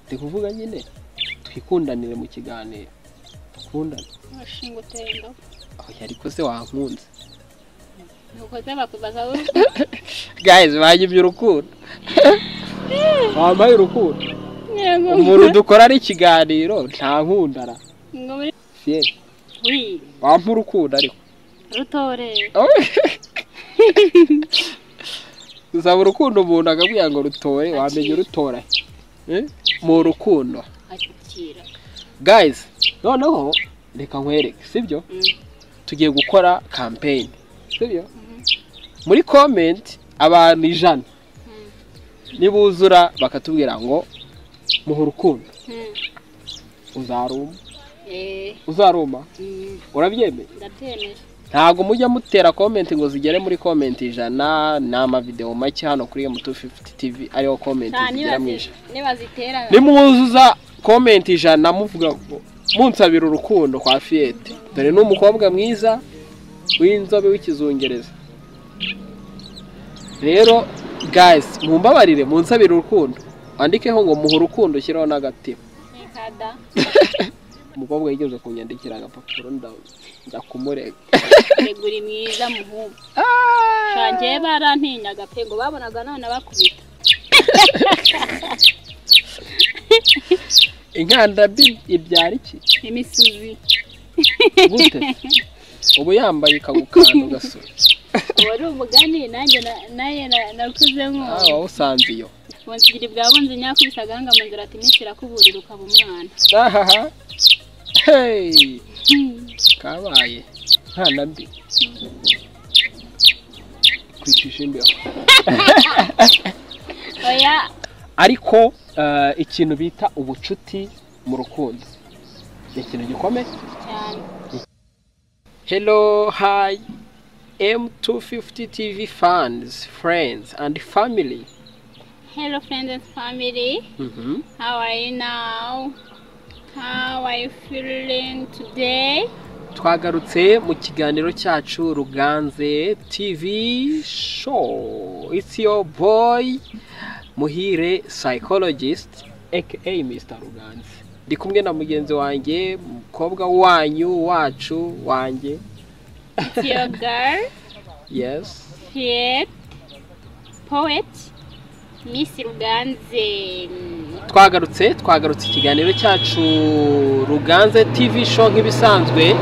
ndi kuvuga nyine twikundanire mu kiganiro dukundane urashinga utendo oya ariko se wankunze ntukoze bakubaza wowe guys banyibye urukundo wambaye urukundo yego umuntu dukora ari ikiganiro nta nkundara ngo muri Fier, wi wampa urukundo ariko rutore usaba urukundo umuntu akakubwira ngo rutore wamenya urutora he? Eh? mu rukundo akira guys noneho reka nkwereke sibyo tugiye gukora campaign sibyo muri comment abantu ijana nibuzura bakatubwira ngo muhe urukundo uzaruma uzaruma urabyemeye ndabyemeye ntabwo mujya mutera comment ngo zigere muri comment ijana ni amavidewo make hano kuri m250 tv ariho comment nta zigera mu ijana niba zitera nimuzuza komenti ijana muvuga ngo munsabira urukundo kwa fiyete dore ni umukobwa mwiza w'inzobe w'ikizungereza rero guys mumbabarire munsabira urukundo wandikeho ngo muha urukundo ushyireho n'agatima nikada umukobwa yigeze kunyandikira agapapuro nda- njya kumurega tegura mwiza muhungu shangiye barantinyaga pe ngo babonaga none bakubita inkanda bi ibyara iki imisuzi gute ubu yambaye ikagukanda ugasura wari umugani nanjye na- naye na- nakuze ah nk'uwo wawusanze iyo bunsigira ibwa bunzi nyakubise agahanga mu nzira ati iminsi irakuburira ukaba umwana ahaha hey kabaye nkana mbi kwicisha imbeho oya ariko eh, ikintu bita ubucuti mu rukundo ni ikintu gikomeye cyane hello hi m250 tv fans friends and family hello friends and family Mhm. how are you now how are you feeling today twagarutse mu kiganiro cyacu ruganze tv show it's your boy muhire psychologist aka mr ruganze ndi kumwe na mugenzi wanjye umukobwa wanyu wacu wanjye it's your girl yes Piet poet miss ruganze twagarutse twagarutse ikiganiro cyacu ruganze tv show nk'ibisanzwe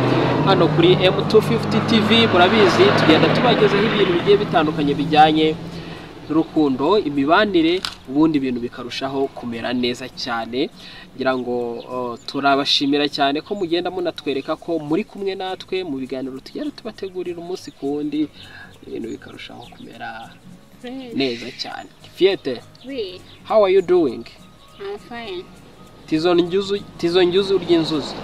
hano kuri m250 tv murabizi tugenda tubagezaho ibintu bigiye bitandukanye bijyanye n'urukundo imibanire ubundi ibintu bikarushaho kumera neza cyane ngira ngo uh, turabashimira cyane ko mugenda munatwereka ko muri kumwe natwe mu biganiro tugenda tubategurira umunsi ku wundi ibintu bikarushaho kumera neza cyane fiyete we how are you doing i'm fine tizo njuzu tizo njuzu ry'inzuzi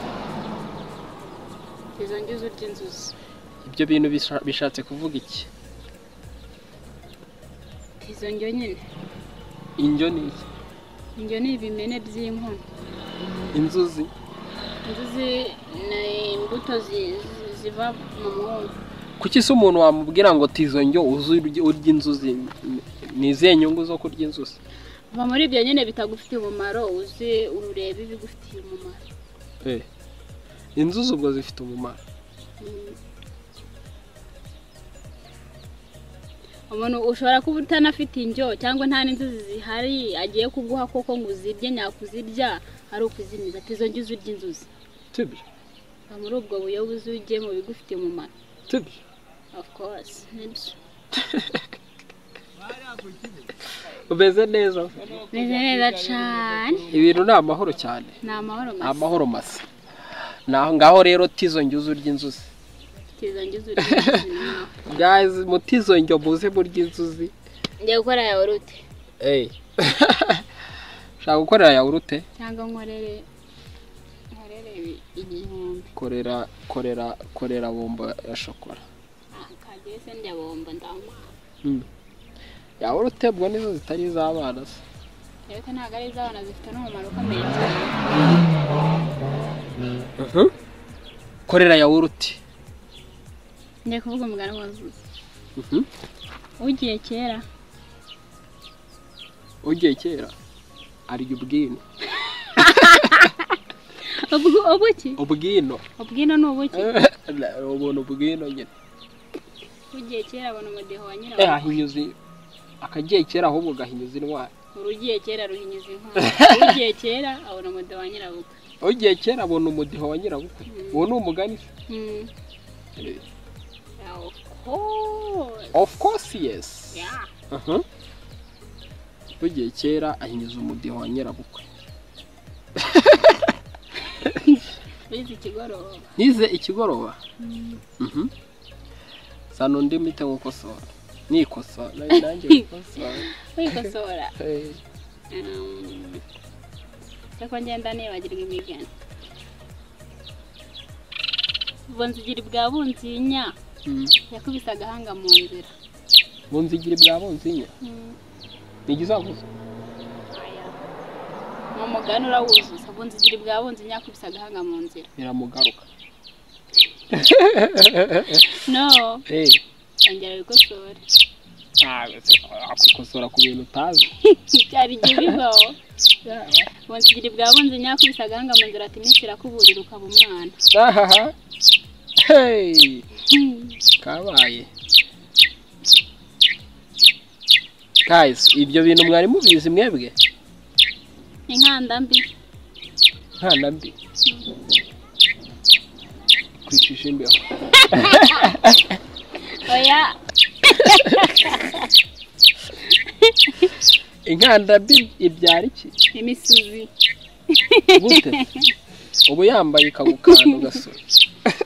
izo ngizo urya inzuzi ibyo bintu bisha- bishatse kuvuga iki izo njyo nyine indyo ni iki Indyo ni ibimene by'inkono. inzuzi Inzuzi ni imbuto zi- zi- ziva mu mwumba. kuki se umuntu wamubwira ngo tizo njyo uzi urya- urya inzuzi Ni- ni izihe nyungu zo kurya inzuzi Kuva muri ibyo nyine bitagufitiye umumaro uzi urureba ibigufitiye umumaro. Eh, inzuzi ubwo zifite umumaro Mm. Umuntu ushobora kuba utanafite indyo cyangwa nta n'inzuzi zihari agiye kuguha koko ngo uzirye nyakuzirya ari ukuzimiza ati izo njyo uzirya inzuzi. tibyo Kuva muri ubwo buyobe uzujye mu bigufitiye umumaro. tibyo Of course. Nibyo. umeze neza Meze neza cyane. ibintu ni amahoro cyane Ni amahoro ni masa. amahoro masa naho ngaho rero tizo njuzu urya inzuzi Tizo njyo uzirya inzuzi nawe. guys mu tizo njyo muze murya inzuzi Njya gukora yawurute eh ushaka gukorera yawurute cyangwa nkorere nkorere igihumbi korera korera korera bombo ya shokora kagiye se ndabomba ndamuha yawurute ubwo nizo zitari iz'abana se rero ntabwo ari iz'abana zifite n'umumaro ukomeye cyane korera yawurute njya kuvuga umugani wuzuye ugiye kera ugiye kera arya ubwino Ubwo- ubuki ubwino ubwino ni ubuki ubona ubwino nyine ugiye kera abona umudeho wa Eh, nyirawo ahinyuzi akagiye kera ahubwo gahinyuza intwari urugiye kera ruhinyuza inkwano ugiye kera abona umudeho wa nyirawo ugiye kera abona umudiho wa nyirabukwe Mm. uwo ni umugani se? Mm. Eh, Yeah, of course. of course yes Yeah. Aha. ugiye kera ahinyuza umudiho wa nyirabukwe Wize ikigoroba. nize ikigoroba Mm. Mhm. sana undi mite nkukosora nikosora nanjye- nanjye nkukosora Wikosora. Eh, Um, Se ko ngenda nibagirwa imigani. Bunzigira bwa bunzinya mm. yakubise agahanga mu nzira. bunzigire bwa bunzinya Mm. nigizaguza Aya. Ni umugani urawuzuza. Bunzigira bwa bunzinya yakubise agahanga mu nzira. biramugaruka No, Eh. ongera wikosore. akukosora ku bintu utazi Byari igihe bibaho. Bunzigira bwa bunzinya yakubise agahanga mu nzira ati "Iminsi irakuburira ukaba umwana." ahaha Hey, Mm. kabaye guys ibyo bintu mwari mubizi mwebwe inkanda mbi nkana mbi kwicisha imbeho oya inkanda mbi ibyara iki imisuzi gute uba yambaye ikagukanda ugasura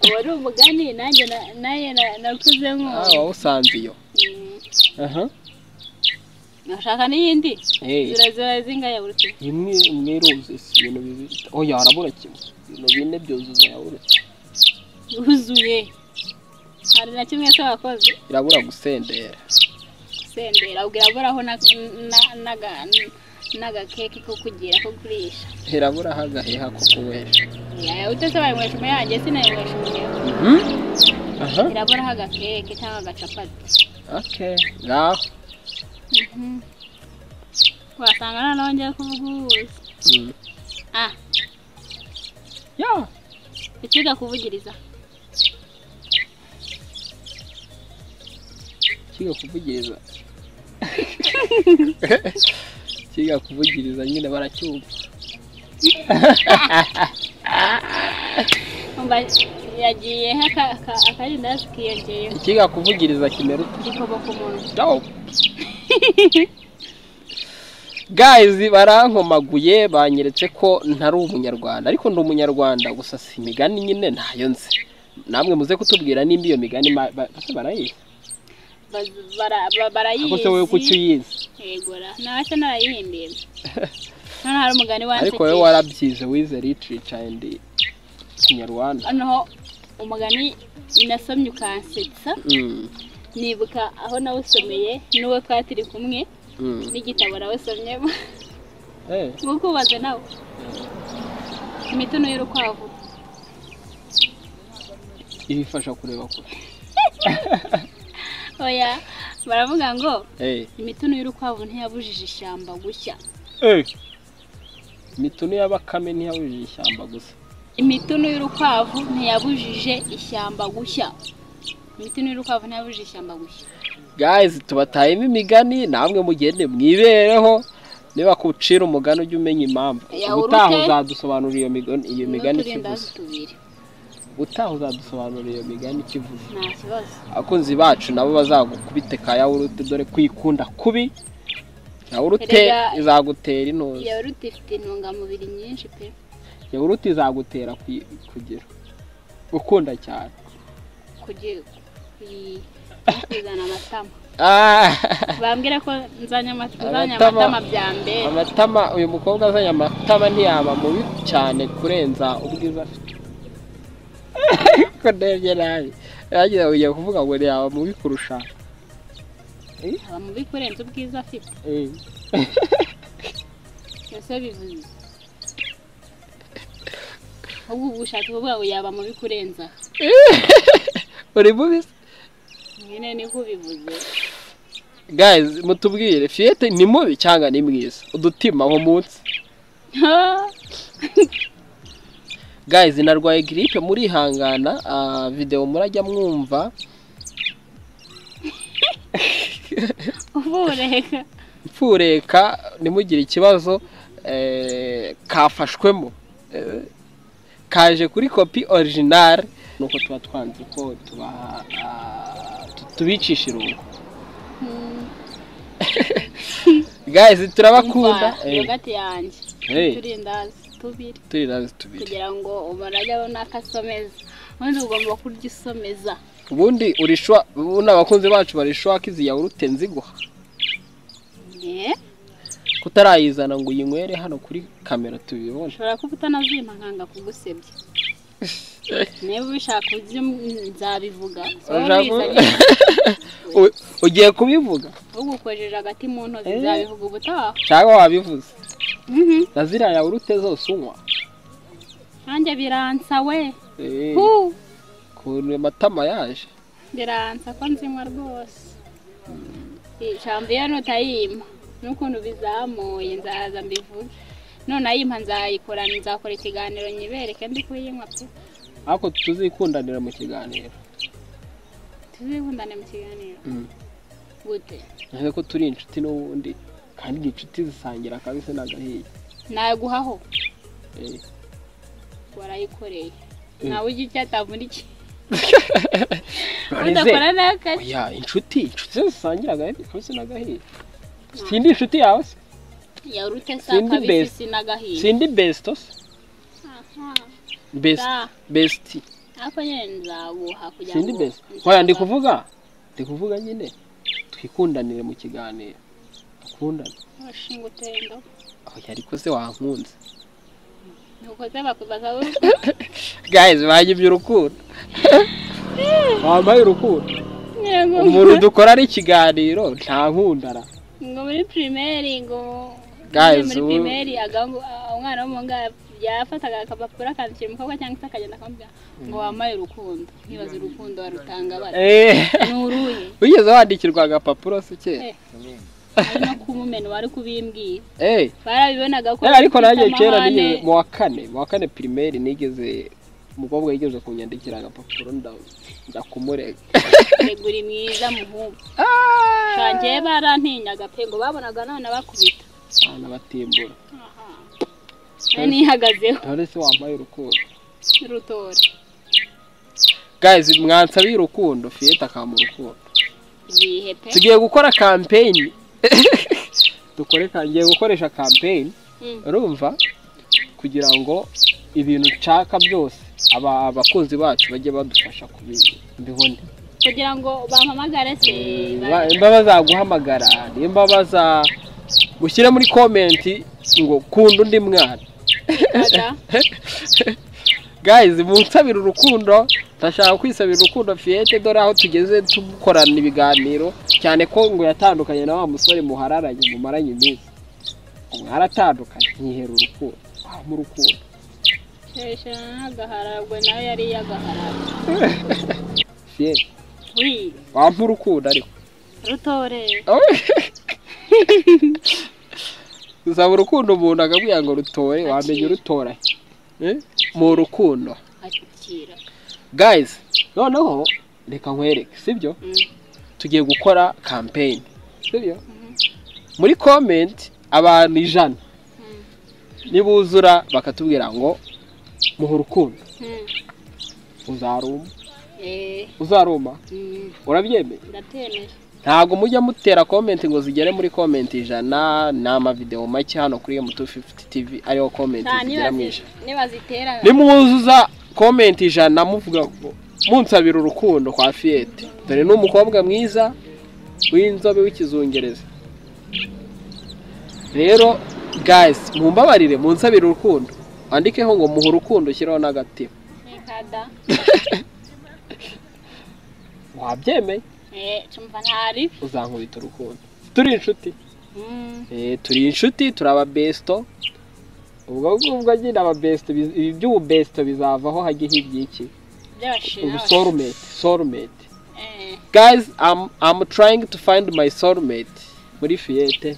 uwo ari umugani nanjye na- naye na- nakuze ah nk'uwo wawusanze iyo Mm. aha nashaka n'iyindi hey zirazira zingaya buri kimwe imwe mwiruzi ibintu bibiri oya harabura kimwe ibintu bine byuzuza yabura yuzuye hari na kimwe se wakoze irabura gusendera sendera ubwo iraburaho na- na- naga- n'agakeke ko kugira ko kurisha irabura hagaheha ko kuwesha yaya utese bayinywesha umuyange sinayinywesha umuheho aha iraburaho agakeke cyangwa agacapati okay ngaho Mhm. wasanga noneho ngiye kuvuga ubuzi Mm. ah ya ikiga kuvugiriza kiga kuvugiriza kiga kuvugiriza nyine baracyumva Umva yagiye akarindazi kiyongeyeho ikiga kuvugiriza kimera utu gikoboka umuntu No. guys barankomaguye banyeretse ko ntari umunyarwanda ariko ndi umunyarwanda gusa si imigani nyine ntayo nzi namwe muze kutubwira nimba iyo migani ma- ba- ese barayizi Baz- bara- ba- ariko se wowe kuki barayizi uyizi yegora ntacyo narayihimbiye noneho hari umugani ariko wowe warabyize wize literature and kinyarwanda noneho umugani nasomye ukansetsa Mm, nibuka aho nawusomeye n'uwo twari turi kumwe mm. n'igitabo nawusomyemo Eh, nk'uko ubaze nawe imitono y'urukwavu ibifasha kureba kure oya baravuga ngo Eh, imitono y'urukwavu ntiyabujije ishyamba gushya eh. imituno y'abakame ntiyabujije ishyamba gusa imitono y'urukwavu ntiyabujije ishyamba gushya imitono y'urukwavu ntiyabujije ishyamba gushya guys tubatayemo imigani namwe mugende mwibereho niba kucira umugani ujye umenya impamvu Ya, ubutaha uruke. uzadusobanurira iyo migani iyo migani n'uturindazi ikivuze tubiri ubutaha uzadusobanurira iyo migani ikivuze nta kibazo abakunzi bacu nabo bazagukubite ka yawurute dore kwikunda kubi yawurute Erega- izagutera intuzi yawurute ifite intungamubiri nyinshi pe yawurute izagutera kwi- kugira gukunda cyane kugira kuzana amatama Ah, bambwira ko nzanye amata- nzanye Amatama. amatama bya mbere amatama uyu mukobwa azanye amatama ntiyaba mubi cyane kurenza ubwiza afite ko ndebye nabi yagize ugiye kuvuga ngo ntiyaba mubi kurusha aba mubi kurenza ubwiza afite Eh, byose bivuze ahubwo ubu bushatse kuvuga ngo yaba mubi kurenza aha. uri mubi se? nyine niko bivuze guys mutubwire fiyete ni mubi cyangwa ni mwiza udutima aho munsi gayizi narwaye giripe murihangana ah, videwo murajya mwumva uvureka ipfureka ntimugire ikibazo eh, kafashwemo Eh, kaje kuri kopi orijinari nuko tuba twanze ko tubaha ah, tu- tubicisha irungu gayizi turabakunda Umva, yogati yanjye Eh, eh, turindazi tubiri turi nazi tubiri kugira ngo umarajya runaka asomeza ubundi ugomba kurya usomeza ubundi urishwa ubundi abakunzi bacu barishwa ko izi yawurute nziguha Eh, kutarayizana ngo uyinywere hano kuri kamera tubibona ushobora kuba utanazima nkanga kugusebya niba ubishaka ujye um- nzabivuga Urashaka kubi- U- ugiye kubivuga ugukojeje agati mu ntozi Eh. nzabivuga ubutaha cyangwa wabivuze Mhm. na ziriya yawurute zose unywa nanjye biransa we Eh, Hu. ukuntu amatama yaje biransa ko nzinywa rwose Iyi shampiyona utayima n'ukuntu bizamuye nzaza mbivuge none ayimpa nzayikorana nzakora ikiganiro nyibereke ndi kuyinywa pe ariko tuzikundanira mu kiganiro tuzikundane mu kiganiro Mm. gute uretse ko turi inshuti n'ubundi kandi ni inshuti zisangira akabisi n'agahiye naguhaho Eh, warayikoreye Mm. nawe ujya ujya atavunikiye Nonese, udakora n'akazi oya inshuti inshuti zisangira akabisi n'agahiye sindi inshuti yawe se yawurute sa Sindi best. kabisi n'agahinda sindi besito se Aha. best Da. besiti ariko nyine nzaguha kugira sindi ngo best oya ndi kuvuga ndi kuvuga nyine twikundanire mu kiganiro dukundane ushinga utendo oya ariko se wankunze ntukoze bakubaza wowe guys banyibye urukundo wambaye urukundo Yego. umuntu dukora ari ikiganiro nta nkundara ngo muri primaire ngo Guys, muri ubu- primaire agambu umwana w'umuhungu yafataga agapapuro akandikira umukobwa cyangwa se akagenda akamubwira ngo wambaye urukundo nkibaza urukundo warutanga bara Eh, ni uruhe wigeze wandikirwa agapapuro se kera Eh. ari no kumumena wari kubimbwira Eh, barabibonaga ko eh, ariko nanjye bafite kera amahane. nigeze mu wa kane mu wa kane pirimeri nigeze umukobwa yigeze kunyandikira agapapuro nda- ndakumurega Tegura mwiza muhungu shange barantinyaga pe ngo babonaga none bakubita abana batimbura Aha. Nari nihagazeho dore se wambaye urukundo rutore guys mwansabiye urukundo fiyeta akamba urukundo ibihe pe tugiye gukora kampeyini dukore ka- ngiye gukoresha kampeyini Mm. urumva kugira ngo ibintu nshaka byose aba abakunzi bacu bajye badufasha kubibona kugira ngo bampamagare se ba- nimba bazaguhamagara nimba baza mushyire muri komenti ngo kunda undi mwana baza. guys munsabire urukundo ndashaka kwisabira urukundo fiyete dore aho tugeze dukorana ibiganiro cyane ko ngo yatandukanye na wa musore muhararanye mumaranye iminsi mwaratandukanye ntihera urukundo ah mu rukundo Sheshe n'agaharagwe nayo yari iy'agaharagwe fiyete wi wampa urukundo ariko rutore usaba urukundo umuntu akabwira ngo rutore wamenya urutora he? Eh? mu rukundo akira guys noneho reka nkwereke sibyo Mm. tugiye gukora kampeyini sibyo muri komenti abantu ijana Mm. nibuzura bakatubwira ngo muhe urukundo Mm. uzaruma Eh, uzaruma mm, urabyemeye ndatemera ntabwo mujya mutera komenti ngo zigere muri komenti ijana ni amavidewo make hano kuri M250 TV ariyo komenti nta zigera mu ijana nibazitera nimuzuza komenti ijana muvuga ngo munsabira urukundo kwa fiyete dore ni umukobwa mwiza w'inzobe w'ikizungereza rero guys mumbabarire munsabira urukundo wandikeho ngo muha urukundo ushyiraho n'agatima nikada wabyemeye eh cumva ntari uzankubita urukundo turi inshuti Mm. Eh, turi inshuti turi ababesto ubwo ngubwo nyine ababesto biz- ibi by'ububesto bizavaho hajye hibyiki by'abashira ubu soulmate soulmate eh guys I'm, I'm trying to find my soulmate muri fiyete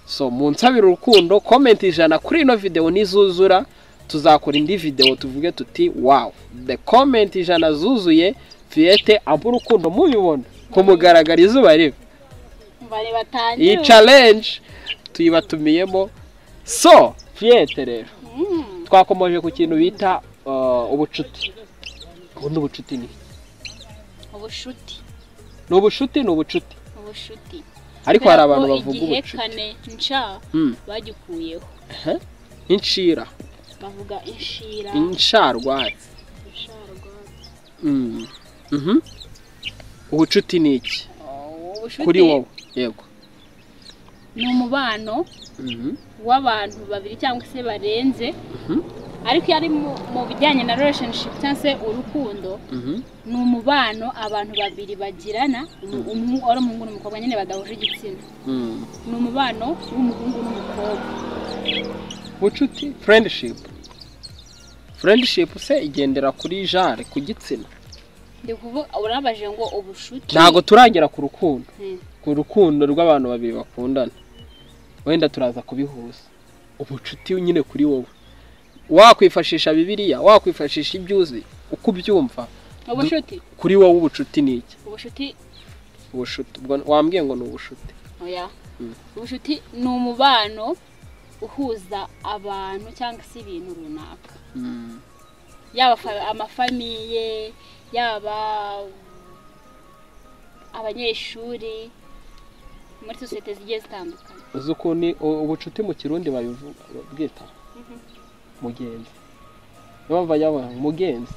so munsabire urukundo comment ijana kuri ino video nizuzura tuzakora indi videwo tuvuge tuti wawu de komenti ijana zuzuye fiyete ambura urukundo mubibona kumugaragara izuba riva bari iyi batangire carenji tuyibatumiyemo so fiyete rero Mm. twakomeje ku kintu bita uh, ubucuti ubundi ubucuti ni iki? ubushuti ni ubucuti ni ubucuti ubushuti ariko hari abantu bavuga igihe ubucuti kane nca Mm. bagikuyeho inshira bavuga inshira insharwatsi insharwatsi. Mm. Mhm. ubucuti ni iki Oh, kuri ubushuti wowe yego ni umubano Mhm. w'abantu babiri cyangwa se barenze Mhm. ariko iyo ari mu- mu bijyanye na relationship cyangwa se urukundo Mhm. ni umubano abantu babiri bagirana umu- umu- ari umuhungu n'umukobwa nyine badahuje igitsina Mm. ni umubano w'umuhungu n'umukobwa ubucuti friendship friendship se igendera kuri jare ku gitsina ndi kuvuga urabaje ngo ubushuti ntabwo turagera ku rukundo Mm. ku rukundo rw'abantu babiri bakundana wenda turaza kubihuza ubucuti nyine kuri wowe wakwifashisha bibiliya wakwifashisha ibyo uzi uko ubyumva ubushuti kuri wowe ubucuti ni iki ubushuti ubushuti ubwo wambwiye ngo ni ubushuti oya Mm. ubushuti ni umubano uhuza abantu cyangwa se ibintu runaka Mm. yaba fa- amafamiye yaba abanyeshuri muri sosiyete zigiye zitandukanye uzi ukuntu u- ubucuti mu kirundi babivuga bwita mugenzi niyo mpamvu bajya bavuga ngo mugenzi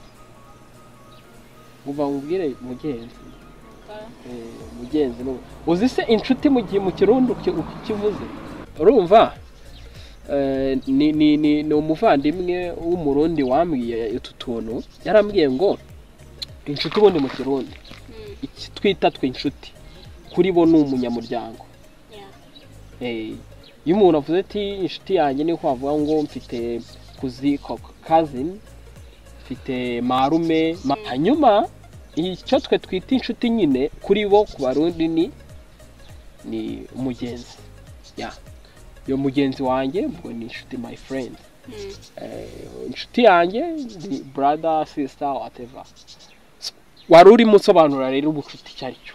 uva ngo ubwire mugenzi Eh, mugenzi ni ubu. uzi se inshuti mu gihe mu kirundi uki- uko ikivuze urumva Eh, ni ni ni ni umuvandimwe w'umurundi wambwiye utu tuntu yarambwiye ngo inshuti ubundi mu kirundi Mm, iki twita twe inshuti kuri bo ni umunyamuryango yeah. Eh, iyo umuntu avuze ati inshuti yanjye niho avuga ngo mfite kuzi ko- kazini mfite marume ma- hanyuma icyo twe twita inshuti nyine kuri bo ku barundi ni ni umugenzi ya iyo mugenzi wanjye ubwo ni inshuti my friend Mm, Eh, inshuti yanjye ni brother sister whatever So, wari urimo usobanura rero ubucuti icyo ari cyo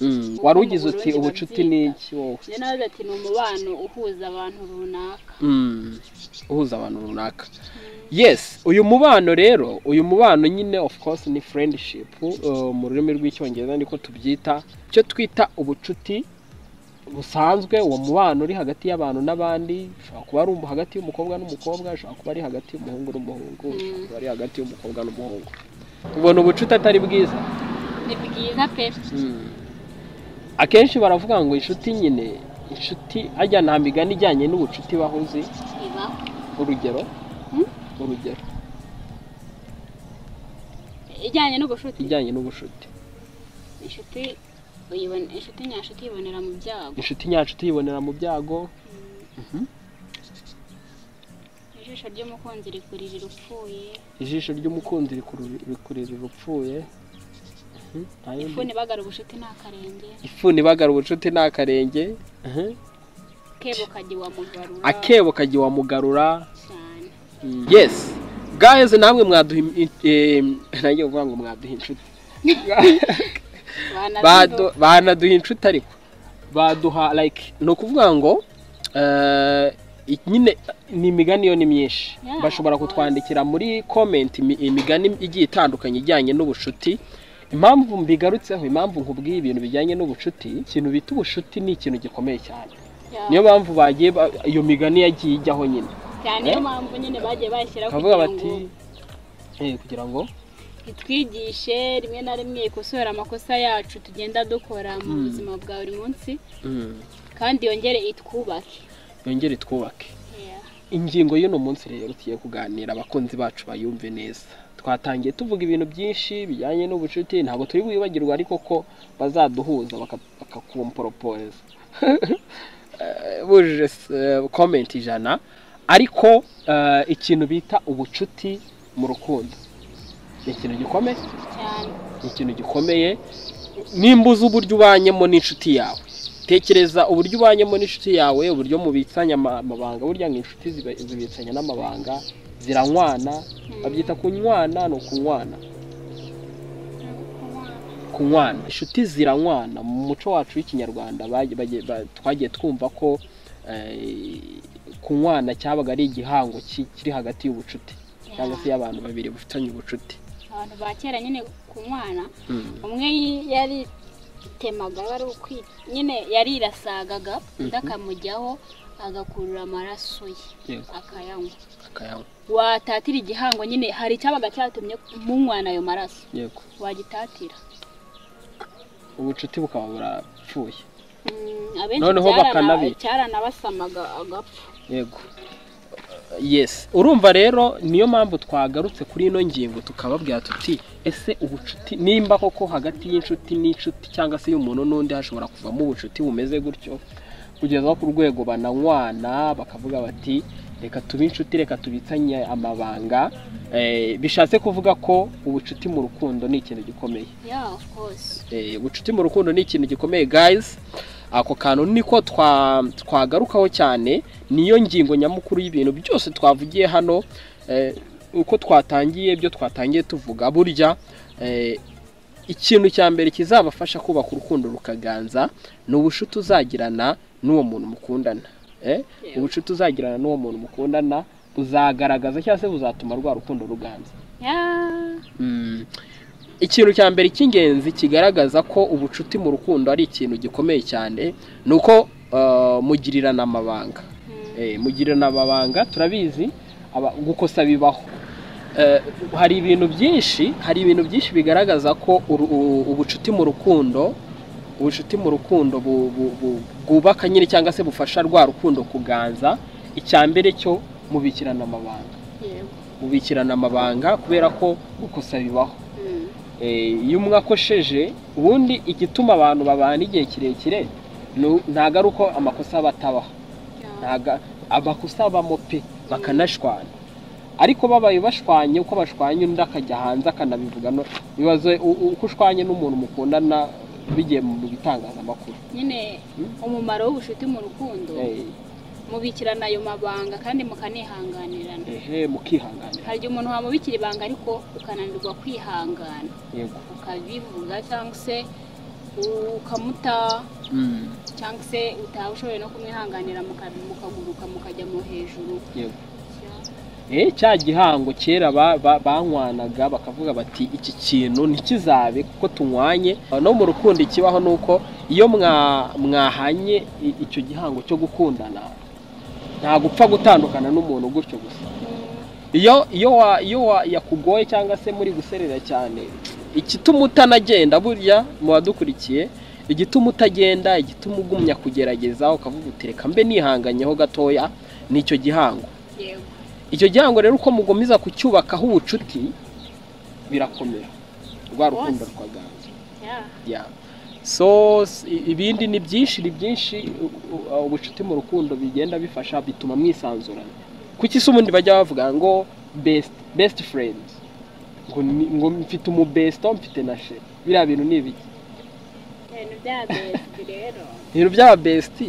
mm. wari ugize uti Uburundi ubucuti ni babyita. iki wowe njye nawe ati ni umubano uhuza abantu runaka Mm, uhuza abantu runaka yes uyu mubano rero uyu mubano nyine of course ni friendship uh, mu rurimi rw'icyongereza niko tubyita icyo twita ubucuti busanzwe uwo mubano uri hagati y'abantu n'abandi ushobora kuba ari um- hagati y'umukobwa n'umukobwa ushobora kuba ari hagati y'umuhungu n'umuhungu Mm. ushobora kuba ari hagati y'umukobwa n'umuhungu ubona ubucuti atari bwiza ni bwiza pe akenshi baravuga ngo inshuti nyine inshuti ajya nta migani ijyanye n'ubucuti bahuzi iba urugero Hmm? urugero ijyanye n'ubushuti ijyanye n'ubucuti inshuti uyibona inshuti nyanshuti yibonera mu byago inshuti nyanshuti yibonera mu byago ijisho ry'umukunzi rikurira upfuye ijisho ry'umukunzi rikurura rikurira urupfuye Mhm, nta yindi- ifuni bagara ubushuti nta karenge ifuni ibagara ubucuti ni akarenge Mhm. kebo kajya wamugarura akebo kajya wamugarura cyane yes guys namwe mwaduha im- i- em, nanjye kuvuga ngo mwaduha inshuti Badu- banaduha inshuti ariko baduha like ni ukuvuga ngo eh, i- nyine ni imigani yo ni myinshi Yeah, bashobora of course. kutwandikira muri komenti imi- imigani igiye itandukanye ijyanye n'ubucuti impamvu mbigarutseho impamvu nkubwiye ibintu bijyanye n'ubucuti ikintu bita ubucuti ni ikintu gikomeye cyane niyo mpamvu bagiye ba- iyo migani yagiye ijyaho nyine cyane niyo mpamvu nyine bagiye bashyiraho bakavuga kugira bati ngo "Eh, kugira ngo itwigishe rimwe na rimwe ikosora amakosa yacu tugenda dukora mu Mm. buzima bwa buri munsi mm, kandi yongere itwubake yongere twubake ingingo y'uno munsi rero tugiye kuganira abakunzi bacu bayumve neza twatangiye tuvuga ibintu byinshi bijyanye n'ubucuti ntabwo turi bwibagirwe ariko ko bazaduhuza baka- bakakumporoporeza Eh, bujuje komenti ijana ariko eh, ikintu bita ubucuti mu rukundo ni ikintu gikomeye cyane ni ikintu gikomeye nimba uzi uburyo ubanyemo n'inshuti yawe tekereza uburyo ubanyemo n'inshuti yawe uburyo mubitsanya ama- amabanga burya ngo inshuti ziba- zibitsanya n'amabanga ziranywana babyita kunywana ni ukunywana kunywana inshuti ziranywana mu muco wacu w'ikinyarwanda bagi- bagi- ba- twagiye twumva ko eh, kunywana cyabaga ari igihango ki- kiri hagati y'ubucuti cyangwa se y'abantu babiri bafitanye ubucuti abantu ba kera nyine ku mwana Mm. umwe yari temaga wari ukwi nyine yarirasagaga undi akamujyaho agakurura amaraso ye Yego. akayanywa akayanywa watatira igihango nyine hari icyabaga cyatumye munywana ayo maraso yego wagitatira ubucuti bukaba burapfuye Mm, abenshi Noneho cyarana- bakanabica. cyaranabasamaga agapfa yego yes urumva rero niyo mpamvu twagarutse kuri ino ngingo tukababwira tuti ese ubucuti nimba koko hagati y'inshuti n'inshuti cyangwa se y'umuntu n'undi hashobora kuvamo ubucuti bumeze gutyo kugeza ku rwego bananywana bakavuga bati reka tube inshuti reka tubitsanye amabanga Eh, bishatse kuvuga ko ubucuti mu rukundo ni ikintu gikomeye yeah of course Eh, ubucuti mu rukundo ni ikintu gikomeye guys ako kantu niko twa twagarukaho cyane niyo ngingo nyamukuru y'ibintu byose twavugiye hano eh, uko twatangiye ibyo twatangiye tuvuga burya eh, ikintu cya mbere kizabafasha kubaka urukundo rukaganza ni ubucuti uzagirana n'uwo muntu mukundana Eh, Yego. ubucuti uzagirana n'uwo muntu mukundana buzagaragaza cyangwa se buzatuma rwa rukundo ruganza yeah Mm. ikintu cya mbere cy'ingenzi kigaragaza ko ubucuti mu rukundo ari ikintu gikomeye cyane ni uko eh, mugirirana amabanga Mm. Eh, mugirirana amabanga turabizi aba- gukosa bibaho Eh, hari ibintu byinshi hari ibintu byinshi bigaragaza ko uru- u- ubucuti mu rukundo ubucuti mu rukundo bu- bu- bu- bwubaka nyine cyangwa se bufasha rwa rukundo kuganza icya mbere cyo mubikirana amabanga yego mubikirana amabanga kubera ko gukosa bibaho Mm. Eh, iyo umwe akosheje ubundi igituma abantu babana igihe kirekire nu- ntago ari uko amakosa aba atabaho Yeah. ntago amakosa abamo pe bakanashwana ariko babaye bashwanye uko bashwanye undi akajya hanze akanabivuga no bibaze u- u- uko ushwanye n'umuntu mukundana bigiye mu bitangazamakuru nyine Mm. umumaro w'ubucuti mu rukundo Eh, mubikirana ayo mabanga kandi mukanihanganirana ehe mukihanganira hari igihe umuntu wamubikira ibanga ariko ukananirwa kwihangana yego ukabivuga cyangwa se ukamuta Mm, cyangwa se utaba ushoboye no kumwihanganira muka- mukaguruka mukajya mu hejuru yego Eh, cya gihango kera ba- ba- banywanaga bakavuga bati iki kintu ntikizabe kuko tunywanye no mu rukundo ikibaho ni uko iyo mwa- mwahanye i- icyo gihango cyo gukundana nta gupfa gutandukana n'umuntu gutyo gusa iyo iyo wa- iyo wa- yakugoye cyangwa se muri guserera cyane igituma utanagenda burya mu badukurikiye igituma utagenda igituma ugumya kugerageza ukavuga uti reka mbe nihanganyeho gatoya ni icyo gihango yego icyo gihango rero uko mugomeza kucyubakaho ubucuti birakomera rwa rukundo rwaganje yeah. so s- i- ibindi ni byinshi ni byinshi u- u- uh, ubucuti mu rukundo bigenda bifasha bituma mwisanzurana kuki se ubundi bajya bavuga ngo best best friend ngo, ni- ngo mfite umubesito mfite na she biriya bintu ni ibiki ibintu bya besi rero ibintu by'aba besiti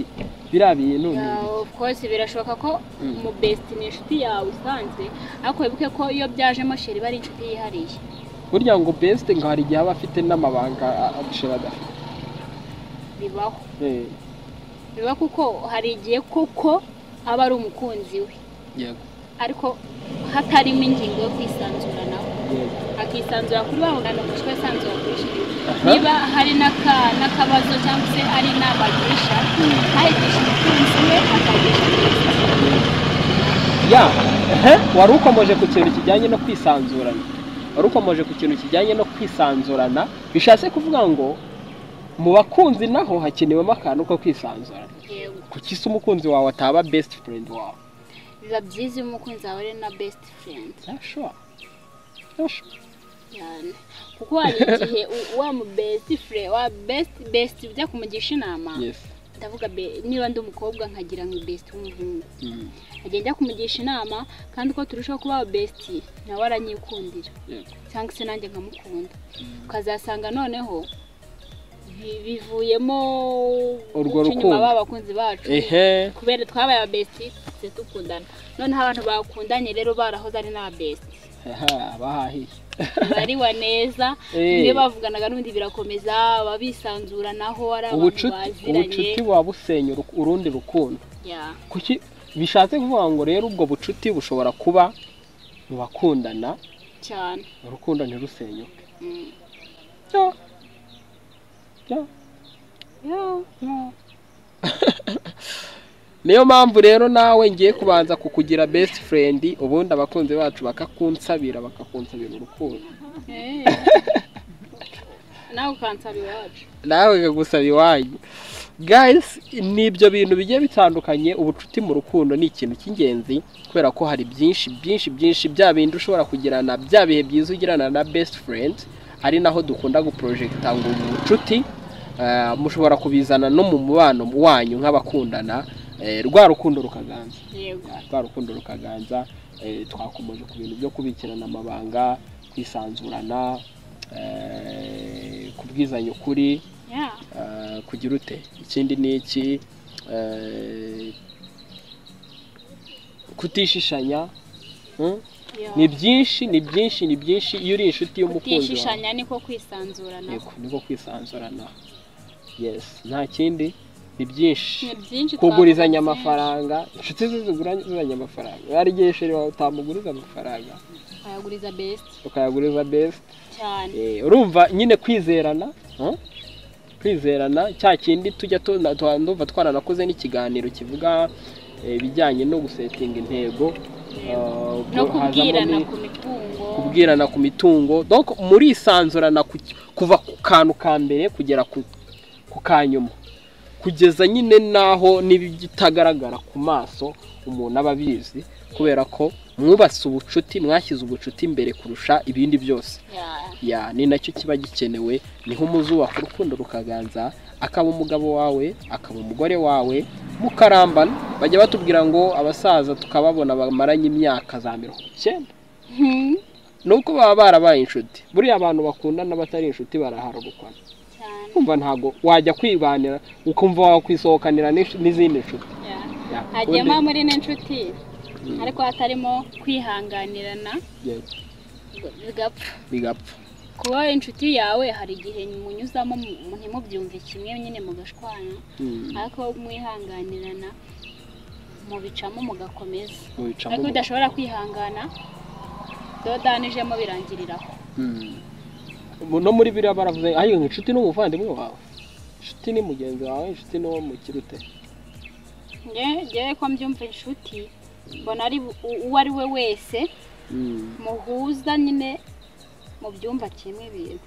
biriya bintu ni Yeah, ibiki of course birashoboka ko Mm. umubesiti ni inshuti yawe usanzwe ariko wibuke ko iyo byajemo sheri iba ari inshuti yihariye burya ngo besite ngo hari igihe aba afite n'amabanga a- a- sheri adafite bibaho Eh, biba kuko hari igihe koko aba ari umukunzi we yego ariko hatarimo ingingo yo kwisanzuranaho yego akisanzura kuri wa muganga kuko aba asanzura kuri shiri Aha. niba hari n'aka- n'akabazo cyangwa se ari inama agisha Mm. ntayigishe umukunzi we akayigisha mugenzi we ya ehe, wari ukomeje ku kintu kijyanye no kwisanzurana wari ukomeje ku kintu kijyanye no kwisanzurana bishatse kuvuga ngo mu bakunzi naho hakenewemo akantu ko kwisanzurana Yego. kuki se umukunzi wawe ataba besiti furendi wawe biba byiza iyo umukunzi wawe ari na besiti furendi yashoba yashoba cyane kuko hari igihe u- wa mu besiti furendi wa besiti besiti ujya kumugisha inama yesi ndavuga be- niba ndi umukobwa nkagira ngo besiti w'umuhungu nkajya njya kumugisha inama kandi uko turushaho kuba besiti nawe aranyikundira yego cyangwa se nanjye nkamukunda ukazasanga noneho bi- bivuyemo Urwo guca inyuma rukundo. b'abakunzi bacu ehe kubera twabaye ababesiti tujya dukundana noneho abantu bakundanye rero barahoze ari n'ababesiti aha, bahahiye bariwa neza Eh. iyo bavuganaga n'undi birakomeza baba bisanzuranaho ari abantu ubucuti baziranye ubucuti buba busenya uruku- urundi rukundo Yeah. kuki bishatse kuvuga ngo rero ubwo bucuti bushobora kuba mu bakundana cyane urukundo ntirusenyuke Mm. Byo. Byo. Yeah. niyo mpamvu rero nawe ngiye kubanza kukugira best friend ubundi abakunzi bacu bakakunsabira bakakunsabira urukundo Eh. nawe ukansaba iwacu nawe kagusaba iwanyu guys ni ibyo bintu bigiye bitandukanye ubucuti mu rukundo ni ikintu cy'ingenzi kubera ko hari byinshi byinshi byinshi bya bindi ushobora kugirana bya bihe byiza ugirana na best friend ari naho dukunda guporojegita ngo ni ubucuti eh, mushobora kubizana no mu mubano wanyu nk'abakundana eh, rwa rukundo rukaganza yego rwa rukundo rukaganza eh, twakomeje ku bintu byo kubikirana amabanga kwisanzurana eh, kubwizanya ukuri Yeah. eh, kugira ute ikindi ni iki eh, kutishishanya hmm? Yeah. ni byinshi ni byinshi ni byinshi iyo uri inshuti y'umukunzi wawe kutishishanya niko kwisanzurana yego niko kwisanzurana yes nta kindi ni byinshi ni byinshi kugurizanya twavuze. amafaranga inshuti ze zigurizanya amafaranga hari igihe sheri wawe utamuguriza amafaranga ayaguriza best ukayaguriza best cyane Eh, urumva nyine kwizerana huh? kwizerana cya kindi tujya tuna- twa- ndumva twaranakoze n'ikiganiro kivuga eh, ibijyanye no gusetinga intego eh, hazamo no kubwirana ni- ku mitungo kubwirana ku mitungo donc muri isanzurana ku- kuva ku kantu ka mbere kugera ku, ku ka nyuma kugeza nyine n'aho n'ibitagaragara ku maso umuntu aba abizi kubera ko mwubatse ubucuti mwashyize ubucuti imbere kurusha ibindi byose Yeah. ya ni nacyo kiba gikenewe niho umuzubaka urukundo rukaganza akaba umugabo wawe akaba umugore wawe mukarambana bajya batubwira ngo abasaza tukababona bamaranye imyaka za mirongo icyenda Hmm. nuko baba barabaye inshuti buriya abantu bakundana batari inshuti baraharurukana cyane kumva ntabwo wajya kwibanira ukumva wakwisohokanira n'inshu- n'izindi nshuti Yeah. Ya, hagiyemo ubundi- muri n'inshuti Mm. ariko hatarimo kwihanganirana Yego, ngo bigapfa bigapfa kuba inshuti yawe hari igihe munyuzamo mu- ntimubyumve kimwe nyine mugashwana Mm, ariko mwihanganirana mubicamo mugakomeza mubicamo ariko mu- udashobora kwihangana dodanijemo birangiriraho Mm. no muri biriya baravuze ayo inshuti ni umuvandimwe wawe inshuti ni mugenzi wawe inshuti ni uwo mukirute Nge- ngewe ko mbyumva inshuti mbona ari u- uwo ari we wese muhuza nyine mu byumba kimwe ibintu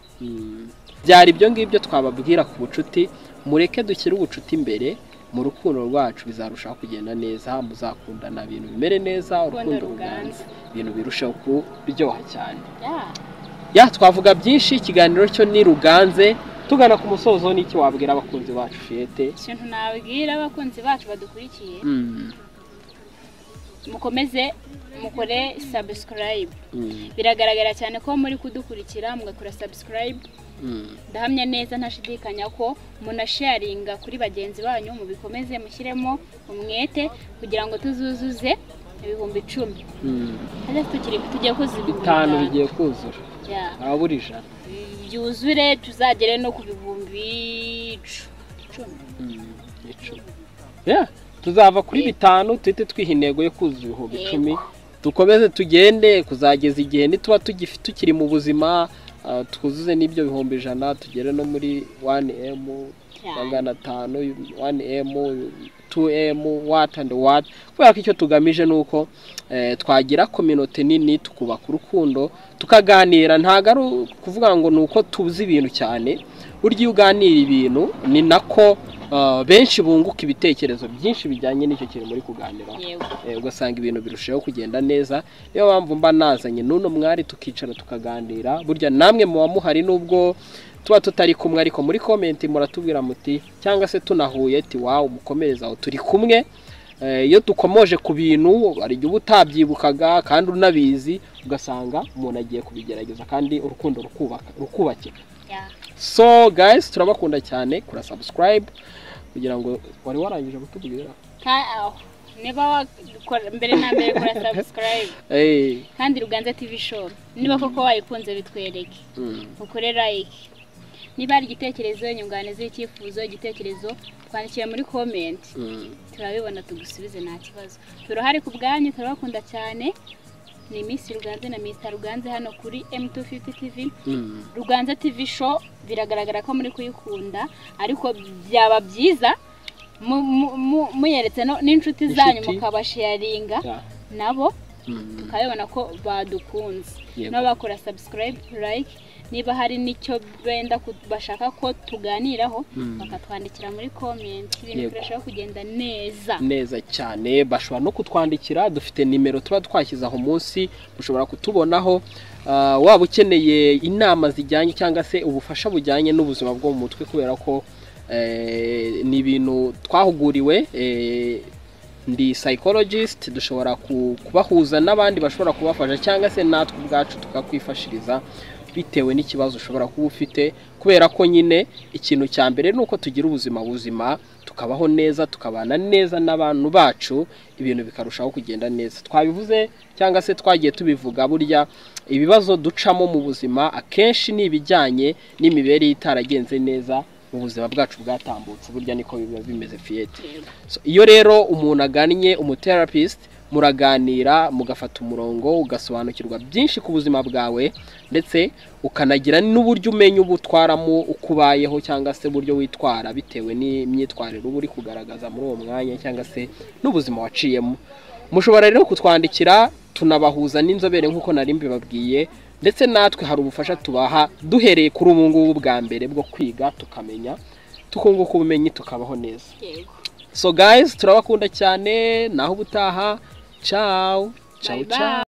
byari ibyo ngibyo twababwira ku bucuti mureke dushyire ubucuti imbere mu rukundo rwacu bizarushaho kugenda neza muzakundana ibintu bimere neza urukundo Urukundo ruganza ruganza. ibintu birushaho kuryoha cyane Ya, ya twavuga byinshi ikiganiro cyo ni ruganze tugana ku musozo n'iki wabwira abakunzi bacu fiyete ikintu nabwira abakunzi bacu badukurikiye mukomeze mukore subscribe biragaragara cyane ko muri kudukurikira mugakora subscribe ndahamya neza ntashidikanya ko munasharinga kuri bagenzi banyu mubikomeze mushyiremo umwete kugira ngo tuzuzuze ibihumbi icumi hajya tukiri tujye kuzi ibihumbi bitanu bitanu. bigiye kuzura Ya, nta buri ijana byuzure tuzagere no ku bihumbi icu- icumi icumi Yeah, tuzava kuri bitanu duhite twiha intego yo kuzuza ibihumbi Yego. icumi dukomeze tugende kuzageza igihe nituba tugifi- tukiri mu buzima ah, twuzuze n'ibyo bihumbi ijana tugere no muri 1m Cyane. magana atanu 1m 2m what and what kubera ko icyo tugamije ni uko eh, twagira kominote nini tukubaka urukundo tukaganira ntabwo ari ukuvuga ngo ni uko tuzi ibintu cyane burya iyo uganira ibintu ni nako ah, benshi bunguka ibitekerezo byinshi bijyanye n'icyo kintu muri kuganiraho yego Eh, ugasanga ibintu birushaho kugenda neza niyo mpamvu mba nazanye n'uno mwari tukicara tukaganira burya namwe muba muhari n'ubwo tuba tutari kumwe ariko muri komenti muratubwira muti cyangwa se tunahuye ati wawe umukomereza aho turi kumwe Eh, iyo dukomoje ku bintu hari igihe uba utabyibukaga kandi unabizi ugasanga umuntu agiye kubigerageza kandi urukundo rukubaka rukubakika ya so guys turabakunda cyane kura subscribe kugira ngo wari warangije kutubwira Ka- aho. niba wakora mbere na mbere kora sabusikarayibu Eh, kandi ruganza tivi show niba koko wayikunze bitwereke mm. ukore like niba hari igitekerezo inyunganizi icyifuzo igitekerezo twandikire muri comment Mm. turabibona tugusubize nta kibazo turahari ku bwanyu turabakunda cyane ni Miss Ruganze na Mr Ruganze hano kuri M250 TV Mm. Ruganze TV show biragaragara ko muri kuyikunda ariko byaba byiza mu- mu- mu- muyeretse no- n'inshuti zanyu Inshuti. mukabasharinga Yeah. nabo Mm. tukabibona ko badukunze Yego. n'abakora subscribe like niba hari n'icyo benda ku- bashaka ko tuganiraho Mm. bakatwandikira muri comment ibintu Yego. birushaho kugenda neza neza cyane bashobora no kutwandikira dufite nimero tuba twashyize aho munsi mushobora kutubonaho Ah, waba ukeneye inama zijyanye cyangwa se ubufasha bujyanye n'ubuzima bwo mu mutwe kubera ko eh, ni ibintu twahuguriwe eh, ndi psychologist dushobora ku- kubahuza n'abandi bashobora kubafasha cyangwa se natwe ubwacu tukakwifashiriza bitewe n'ikibazo ushobora kuba ufite kubera ko nyine ikintu cya mbere ni uko tugira ubuzima buzima tukabaho neza tukabana neza n'abantu bacu ibintu bikarushaho kugenda neza twabivuze cyangwa se twagiye tubivuga burya ibibazo ducamo mu buzima akenshi ni ibijyanye n'imibereho itaragenze neza mu buzima bwacu bwatambutse burya niko biba bimeze fiyete So, iyo rero umuntu agannye umuterapist muraganira mugafata umurongo ugasobanukirwa byinshi ku buzima bwawe ndetse ukanagira n'uburyo umenya uba utwaramo uko ubayeho cyangwa se uburyo witwara bitewe n'imyitwarire uba uri kugaragaza muri uwo mwanya cyangwa se n'ubuzima waciyemo mushobora rero kutwandikira tunabahuza n'inzobere nk'uko nari mbibabwiye ndetse natwe hari ubufasha tubaha duhereye kuri ubu ngubu bwa mbere bwo kwiga tukamenya tukunguka ubumenyi tukabaho neza yego So guys, turabakunda cyane naho ubutaha. Ciao. Ciao Bye bye. ciao.